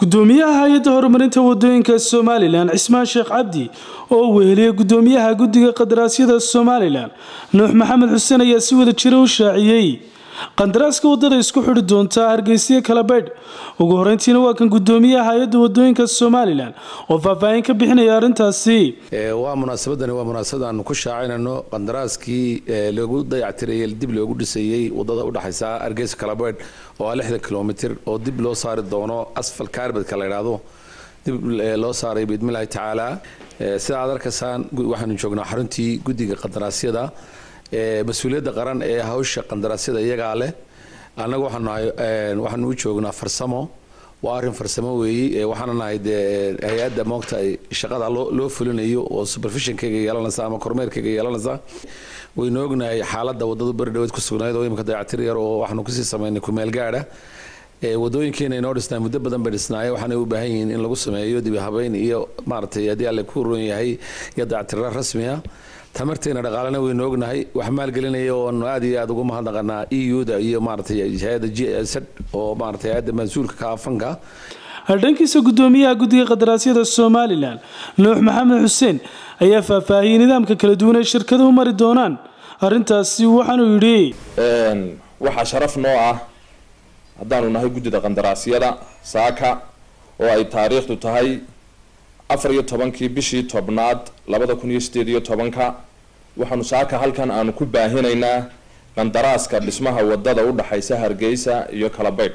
gudoomiyaha hay-adda horumarinta wadooyinka somalilan cismaan sheekh cabdi oo weheliyay gudoomiyaha guddiga qadaraasyada somalilan nuux maxamed xuseen ayaa si wada jira u shaaciyey qandaraaska wadada isku xidhi doonta hargeysiya kalabaydh ugu horeyntiina waa kan gudoomiyaha hay-adda wadooyinka somalilan oo faahfaahin ka bixinaya arrintaasi waa munaasabadani waa munaasabad aanu ku shaacinayno qandaraaskii lagu dayactirayay dib loogu dhisayey wadada udhexaysa hargeysa kalabaydh oo ah lixdan kilomitr oo dib loo saari doono asfal kaarbadka la yidhaahdo dib loo saaray biidmillahi tacaala sida aad arkaysaan waxaanu joognaa xaruntii guddiga qandaraasyada mas-uuliyadda qaran ee hawsha qandaraasyada iyagaa leh annaga waxaanu u joognaa farsamo waa arrin farsamo weeye waxaana nahay dee hay-adda moogta shaqada loo fulinayo oo supervisionkayga yeelanaysa ama kormeerkayga yeelanaysa waynu ognahay xaaladda wadadu beri dhaweed ku sugnayd oo imika dayactir yar oo waxaanu kusii samaynay kumeel gaadha wadooyinkeena inoo dhisnaa muddo badan bay dhisnaayeen waxaanay u baahan yihiin in lagu sameeyo dibi habeyn iyo maaragtay haddii alle ku roon yahay iyo dayactirra rasmiya tamarteena dhaqaalena waynu ognahay wax maalgelinaya oonu aad iyo aad ugu mahadnaqanaa e u-da iyo maaratay hay-adda g s oo maaratay hay-adda mas-uulka ka afanka dhankiisa gudoomiyaha guddiga qadaraasyada somalilan nuux maxamed xuseen ayaa faahfaahiyey nidaamka kala duwan ee shirkaduhu mari doonaan arrintaasi waxaanuu yidhi waxaa sharaf noo ah haddaanu nahay guddida qandaraasyada saaka oo ay taariikhdu tahay afar iyo tobankii bishii tobnaad labada kun iyo sideed iyo tobanka waxaanu saaka halkan aanu ku baahinaynaa qandaraaska dhismaha wadada udhexaysa hargeysa iyo kalabaydh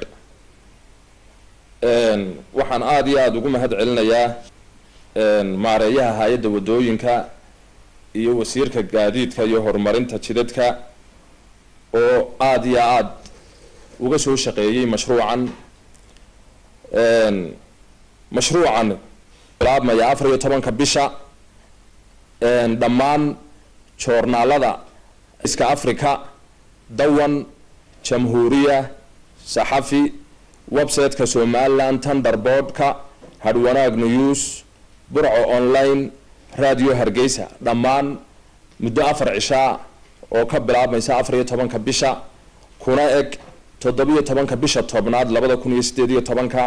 waxaan aada iyo aada ugu mahad celinayaa maareeyaha hay-adda wadooyinka iyo wasiirka gaadiidka iyo horumarinta jidadka oo aada iyo aada uga soo shaqeeyey mashruucan mashruucan bilaabmaya afar iyo tobanka bisha dhammaan joornaalada iska africa dawan jamhuuriya saxafi website-ka somaliland thunderboard-ka hadwanaag news burco online radio hargeysa dhammaan muddo afar cishaa oo ka bilaabmaysa afar iyo tobanka bisha kuna eg toddobiyo tobanka bisha tobnaad labada kun iyo sideed iyo tobanka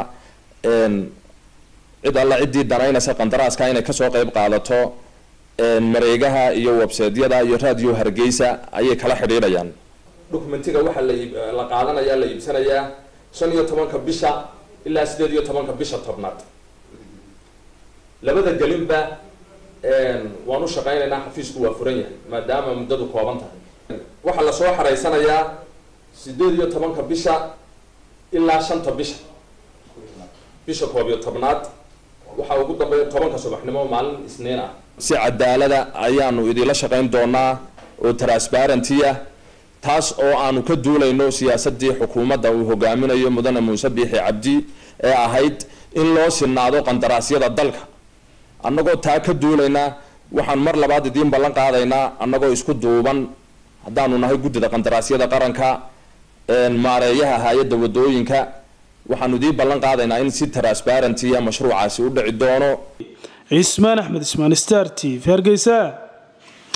cid alla ciddii danaynaysa qandaraaska inay kasoo qeyb qaadato mareegaha iyo websaydyada iyo radio hargeysa ayay kala xidhiidhayaan documentiga waxaa la qaadanaya la iibsanayaa shan iyo tobanka bisha ilaa sideed iyo tobanka bisha tobnaad labada gelinba waan u shaqaynaynaa xafiisku waa furan yahay maadaama muddadu kooban tahay waxaa lasoo xareysanayaa sideed iyo tobanka bisha ilaa shanta bisha bisha koob iyo tobnaad waxaa ugu dambeeya tobanka subaxnimo maalin isniin ah si cadaalada ayaanu idinla shaqayn doonaa oo transparentya taas oo aanu ka duulayno siyaasadii xukuumadda uu hogaaminayo mudane muuse biixi cabdi ee ahayd in loo sinaado qandaraasyada dalka annagoo taa ka duulayna waxaan mar labaad idiin ballan qaadaynaa annagoo isku duuban haddaanu nahay guddida qandaraasyada qaranka maareeyaha hay-adda wadooyinka waxaanu idiin ballan qaadaynaa in si transparentya mashruucaasi u dhici doono cismaan axmed ismaan star t v hargeysa